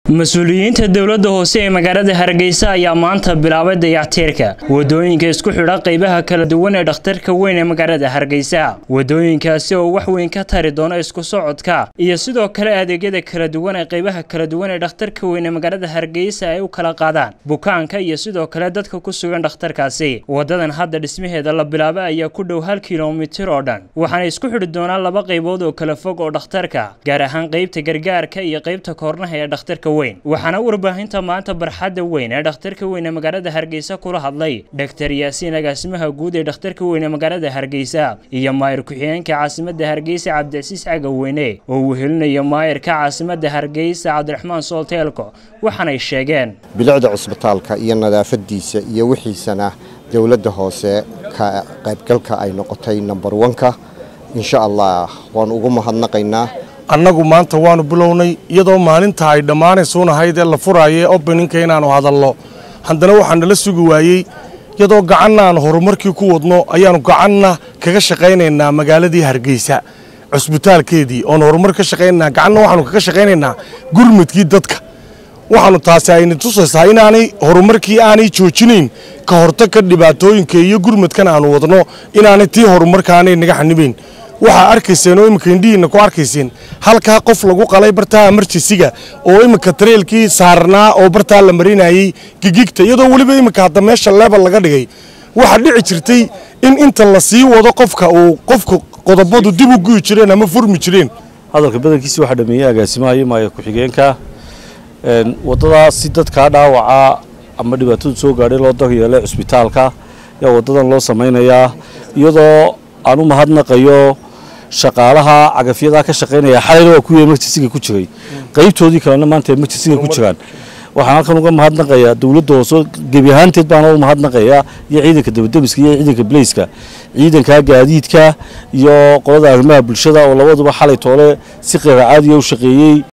mas-uuliyiinta dowladda hoose ee magaalada hargeysa ayaa maanta bilaabay dayactiirka wadooyinka isku xidha qaybaha kala duwan ee dhakhtarka weyn ee magaalada hargeysa wadooyinkaasi oo wax weyn ka tari doona isku socodka iyo sidoo kale adeegyada kala duwan ee qaybaha kala duwan ee dhakhtarka weyn ee magaalada hargeysa ay u kala qaadaan bukaanka iyo sidoo kale dadka ku sugan dhakhtarkaasi wadadan hadda dhismaheeda la bilaabay ayaa ku dhow hal kilomitir oo dhan waxaana isku xidhi doonaa laba qaybood oo kala fog oo dhakhtarka gaar ahaan qaybta gargaarka iyo qaybta koornaha ee dhakhtarka weyn waxaana warbaahinta maanta barxadda weyn ee dhakhtarka weyn ee magaalada hargeysa kula hadlay dhaktar yaasiin agaasimaha guud ee dhakhtarka weyn ee magaalada hargeysa iyo maayir ku-xigeenka caasimada hargeysa cabdicasiis cagaweyne oo uu helinayo maayirka caasimada hargeysa cabdiraxmaan soolteelko waxaanay sheegeen bilicda cusbitaalka iyo nadaafadiisa iyo wixiisana dowladda hoose ka qaybgalka ay noqotay number onka insha allah waan ugu mahadnaqaynaa annagu maanta waanu bilownay iyadoo maalinta ay dhammaanaysuunahayd ee la furaayay obeninka inaannu hadalno haddana waxaa nala sugi waayey iyadoo gacanna aan horumarkii ku wadno ayaannu gacanna kaga shaqaynaynaa magaaladii hargeysa cusbitaalkeedii oon horumar ka shaqaynaynaa gacanna waxaanu kaga shaqaynaynaa gurmudkii dadka waxaanu taasi ayna tusaysaa inaanay horumarkii aanay joojinayn ka hortagka dhibaatooyinka iyo gurmudkan aanu wadno inaanay tii horumarkaanay naga xanibayn waxaa arkayseen oo imika indhihiinna ku arkayseen halkaa qof lagu qalay bartaa amarjisiga oo imika tareelkii saarnaa oo bartaa la marinayey gigigta iyadoo weliba imika hadda meesha leebal laga dhigay waxaa dhici jirtay in inta la sii wado qofka uu qofka qodobadu dib u guyi jireen ama furmi jireen hadalka badankiisi waxaa dhameeyey agaasimaha iyo maaya ku-xigeenka waddadaa si dadkaa dhaawaca ama dhibaatadu soo gaadhay loo daryeelay cusbitaalka ayaa waddadan loo samaynayaa iyadoo aan u mahadnaqayo shaqaalaha cagafyadaa ka shaqaynaya xalayna waa kuwii emergensiga ku jiray qaybtoodii kalena maanta emergensiga ku jiraan waxaan halkan uga mahadnaqayaa dowladda hoose gebi ahaanteed baana u mahadnaqayaa iyo ciidanka dabademiska iyo ciidanka baleyska ciidanka gaadiidka iyo qolada arrimaha bulshada oo labaduba xalay toole si qeyra caadiya u shaqeeyey